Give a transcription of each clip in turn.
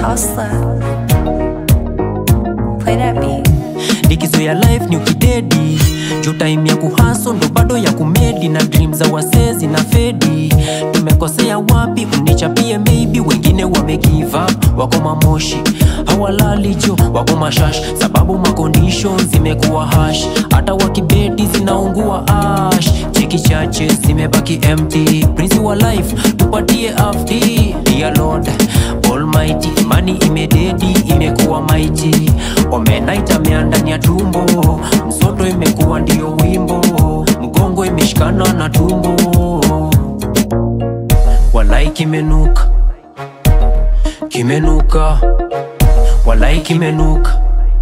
hustler. Play that beat. likizo ya life ni ukidedi juu time ya kuhaso ndo bado ya kumedi na dream za wasezi na fedi tumekosea wapi mnichapie maybe wengine wame give up wako mamoshi hawalali jo wako mashash sababu macondition zimekuwa hash hata wakibedi zinaungua ash cheki chache zimebaki empty prince wa life tupatie afdi dear lord almighty imani imededi imekuwa maiti omenaita mea ndani ya tumbo msoto imekuwa ndio wimbo mgongo imeshikana na tumbo walai kimenuka kimenuka walai kimenuka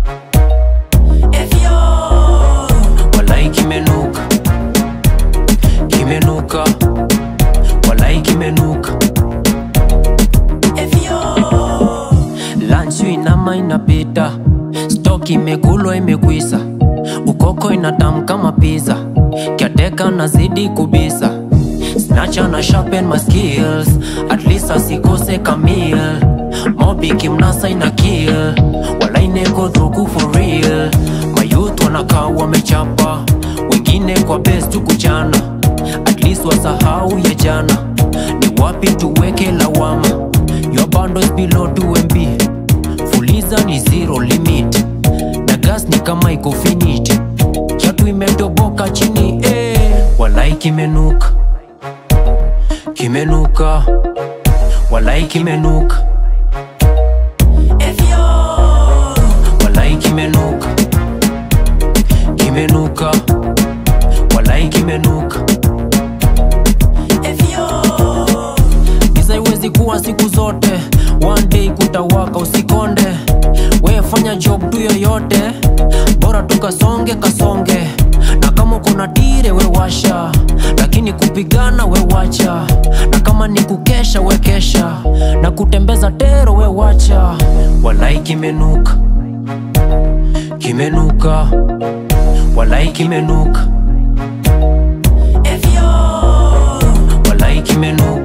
walai kimenuka kimenuka walai kimenuka lanchu inama inapita stok imekulwa imekwisa ukoko inatam kama pizza kyateka nazidi kubisa snacha na sharpen my skills at least asikose kamil mobi kimnasa ina kill walaineko dhuku for real mayouth wanakaa wamechapa wengine kwa best tu kuchana at least wasahau ya jana ni wapi tuweke lawama your bundles below 2 MB fuliza ni zero limit na gas ni kama iko finite kiatu imetoboka chini eh. walai kimenuka kimenuka walai kimenuka walai kimenuka kimenuka walai kimenuka giza iwezi kuwa siku zote one day kutawaka usikonde we fanya job tu yoyote bora tukasonge kasonge na kama kuna tire we washa lakini kupigana we wacha na kama ni kukesha we kesha na kutembeza tero we wacha walai kimenuka kimenuka walai kimenuka walai kimenuka